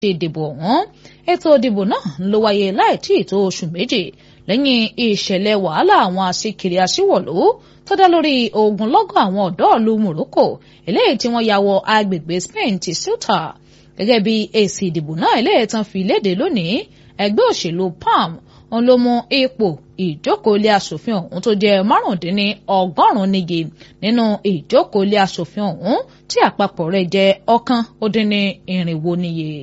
ìdìbò ọ̀hún ètò ìdìbò náà ló wáyé láì tí ì tó oṣù méjì lẹ́yìn ìṣẹ̀lẹ̀ wàhálà àwọn aṣíkiri aṣíwọ̀lú tó dá lórí ogunlọ́gọ̀ àwọn ọ̀dọ́ ìlú Morocco eléyìí tí wọ́n ya wọ agbègbè Spain ti Ceuta gẹ́gẹ́ bí èsì ìdìbò náà eléyìí tán fi léde lónìí ẹgbẹ́ òṣèlú PAM òun ló mú ipò ìjókòó ilé aṣòfin ọ̀hún tó jẹ́ márùndínní ọgọ́rùn-ún níye nínú ìjókòó ilé aṣòfin ọ̀hún tí àpapọ̀ rẹ̀ jẹ́ ọ̀kan ó dín ní irinwó níye.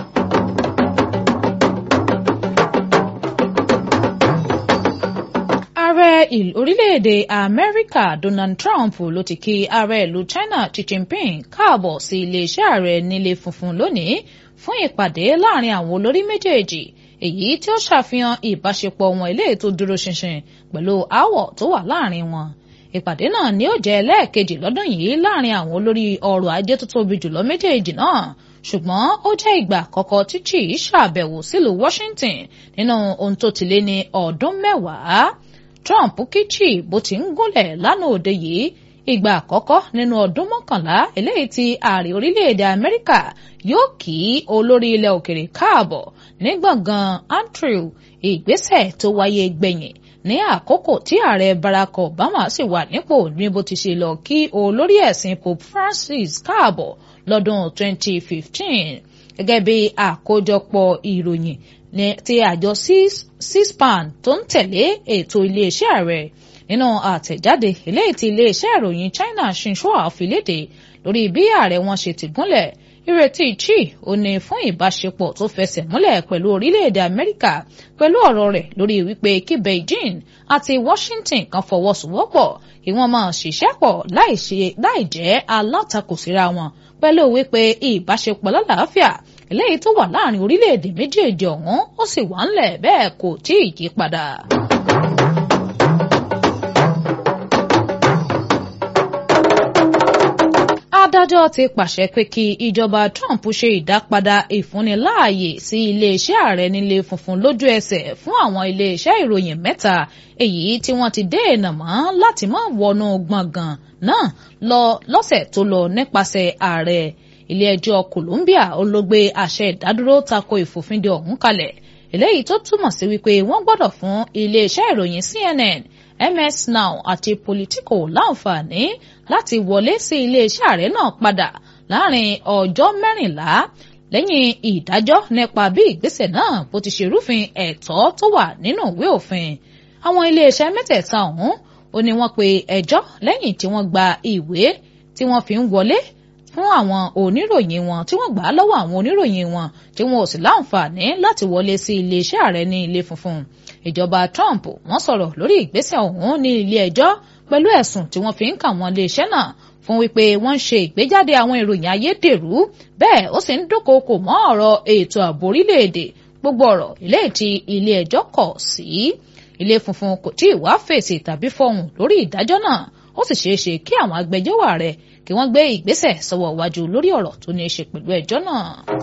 ààrẹ orílẹ̀-èdè amẹ́ríkà donald trump ló ti kí ààrẹ ìlú china xi jinping káàbọ̀ sí iléeṣẹ́ ààrẹ nílé funfun lónìí fún ìpàdé láàrin àwọn olórí méjèèjì èyí tí ó ṣàfihàn ìbáṣepọ̀ wọn eléyìí tó dúró ṣinṣin pẹ̀lú aáwọ̀ tó wà láàrin wọn ìpàdé náà ni ó jẹ́ lẹ́ẹ̀kejì lọ́dún yìí láàrin àwọn olórí ọrọ̀ ajé tó tóbi jùlọ méjèèjì náà ṣùgbọ́n ó jẹ́ ìgbà àkọ́kọ́ tí Xi ṣàbẹ̀wò sílùú Washington nínú ohun tó ti lé ní ọdún mẹ́wàá Trump kí Xi bó ti ń gúnlẹ̀ lánàá òde yìí ìgbà àkọ́kọ́ nínú ọdún mọ́kànlá eléyìí tí ààrẹ orílẹ̀-èdè Amẹ́ríkà yóò kí olórí ilẹ̀ òkèrè káàbọ̀ ní gbọ̀ngàn Antrew ìgbésẹ̀ tó wáyé gbẹ̀yìn ní àkókò tí ààrẹ Barack Obama sì wà nípò ní bó ti ṣe lọ kí olórí ẹ̀sìn Pope Francis káàbọ̀ lọ́dún 2015 gẹ́gẹ́ bí àkójọpọ̀ ìròyìn ti àjọ C-SPAN tó ń tẹ̀lé ètò iléeṣẹ́ ààrẹ nínú àtẹ̀jáde eléyìí tí iléeṣẹ́ ìròyìn China Xinhua fi léde lórí bí ààrẹ wọn ṣe ti gúnlẹ̀ ìrètí Xi ò ní fún ìbáṣepọ̀ tó fẹsẹ̀ múlẹ̀ pẹ̀lú orílẹ̀-èdè Amẹ́ríkà pẹ̀lú ọ̀rọ̀ rẹ̀ lórí wípé kí Beijing àti Washington kan fọwọ́sowọ́pọ̀ kí wọ́n máa ṣiṣẹ́ pọ̀ láì jẹ́ alátakò síra wọn pẹ̀lú wípé ìbáṣepọ̀ lálàáfíà eléyìí tó wà láàrin orílẹ̀-èdè méjèèjì ọ̀hún ó sì wà ńlẹ̀ bẹ́ẹ̀ kò tí ì yí padà. adájọ́ ti pàṣẹ pé kí ìjọba Trump ṣe ìdápadà ìfúnniláàyè sí iléeṣẹ́ ààrẹ nílé funfun lójú ẹsẹ̀ fún àwọn iléeṣẹ́ ìròyìn mẹ́ta èyí tí wọ́n ti dènà mọ́ láti má wọnú gbọ̀ngàn náà lọ lọ́sẹ̀ tó lọ nípasẹ̀ ààrẹ ilé-ẹjọ́ Columbia olóògbé àṣẹ ìdádúró tako ìfòfindè ọ̀hún kalẹ̀ eléyìí tó túmọ̀ sí wípé wọ́n gbọ́dọ̀ fún iléeṣẹ́ ìròyìn CNN MS Now àti Politico láǹfààní láti wọlé sí iléeṣẹ́ ààrẹ náà padà láàrin ọjọ́ mẹ́rìnlá lẹ́yìn ìdájọ́ nípa bí ìgbésẹ̀ náà bó ti ṣe rúfin ẹ̀tọ́ tó wà nínú ìwé òfin àwọn iléeṣẹ́ mẹ́tẹ̀ẹ̀ta ọ̀hún ó ní wọ́n pe ẹjọ́ lẹ́yìn tí wọ́n gba ìwé tí wọ́n fi ń wọlé fún àwọn oníròyìn wọn tí wọ́n gbà á lọ́wọ́ àwọn oníròyìn wọn tí wọn ò sì láǹfààní láti wọlé sí iléeṣẹ́ ààrẹ ní ilé funfun ìjọba Trump wọ́n sọ̀rọ̀ lórí ìgbésẹ̀ ọ̀hún ní ilé ẹjọ́ pẹ̀lú ẹ̀sùn tí wọ́n fi ń kà wọ́n iléeṣẹ́ náà fún wípé wọ́n ń ṣe ìgbéjáde àwọn ìròyìn ayédèrú bẹ́ẹ̀ ó sì ń dúnkookò mọ́ ọ̀rọ̀ ètò ààbò orílẹ̀-èdè gbogbo ọ̀rọ̀ ilé tí ilé ẹjọ́ kọ̀ sí ilé funfun kò tí ì wá fèsì tàbí fọhùn lórí ìdájọ́ náà ó sì ṣeé ṣe kí àwọn agbẹjọ́rò ààrẹ kí wọ́n gbé ìgbésẹ̀ sọ́wọ́ iwájú lórí ọ̀rọ̀ tó ní í ṣe pẹ̀lú ẹjọ́ náà.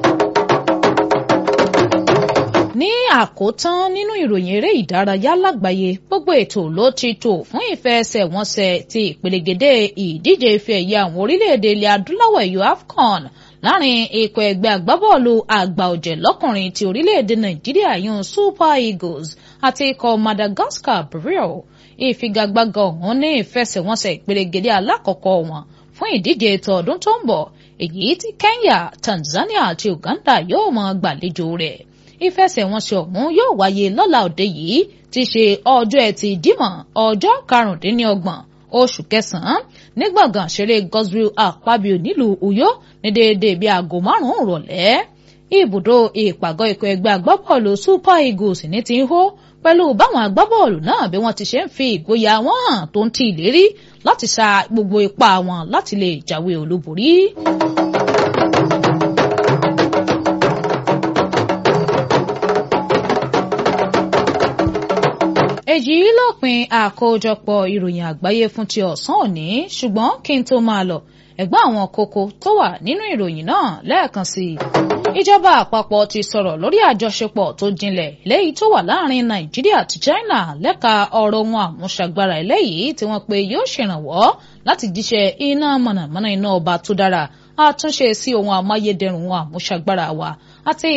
ní àkótán nínú ìròyìn eré ìdárayá lágbàáyé gbogbo ètò ló ti tò fún ìfẹsẹ̀wọnsẹ̀ ti ìpelegede ìdíje ife ẹ̀yẹ àwọn orílẹ̀-èdè ilẹ̀ adúláwọ̀ ẹ̀yọ AFCON láàrin ikọ̀ ẹgbẹ́ agbábọ́ọ̀lù àgbà ọ̀jẹ̀ lọ́kùnrin ti orílẹ̀-èdè nàìjíríà yún Super Eagles àti ikọ̀ Madagascar Bril ìfigagbága ọ̀hún ní ìfẹsẹ̀wọnsẹ̀ ìpelegede alákọ̀ọ́kọ́ wọn fún ìdíje ètò ọdún tó ń bọ̀ èyí tí Kenya Tanzania àti Uganda yóò máa gbàlejò rẹ̀ ìfẹsẹ̀wọnsẹ̀ ọ̀hún yóò wáyé lọ́la òde yìí ti ṣe ọjọ́ ẹtì dímọ̀ ọjọ́ karùndínlọ́gbọ̀n oṣù kẹsàn-án ní gbọ̀ngàn ṣeré Godswill Akpabio nílùú Uyo ní déédéé bíi aago márùn-ún rọ̀lẹ́ ibùdó ìpàgọ́ ikọ̀ ẹgbẹ́ agbábọ́ọ̀lù Super Eagles ní ti ń hó pẹ̀lú báwọn agbábọ́ọ̀lù náà bí wọ́n ti ṣe ń fi ìgboyà wọn hàn tó ń ti ìlérí láti sa gbogbo ipá wọn láti lè jáwé olúborí. èyí lópin àkójọpọ̀ ìròyìn àgbáyé fún ti ọ̀sán òní ṣùgbọ́n kí n tó máa lọ ẹ̀gbọ́n àwọn kókó tó wà nínú ìròyìn náà lẹ́ẹ̀kan sí i. ìjọba àpapọ̀ ti sọ̀rọ̀ lórí àjọṣepọ̀ tó jinlẹ̀ léyìí tó wà láàrin nàìjíríà àti china lẹ́ka ọ̀rọ̀ ohun àmúṣagbára eléyìí tí wọ́n pe yóò ṣèrànwọ́ láti jíṣẹ́ iná mọ̀nàmọ́ná iná ọba tó dára àtúnṣe sí ohun amáyédẹrùn ohun àmúṣagbára wa àti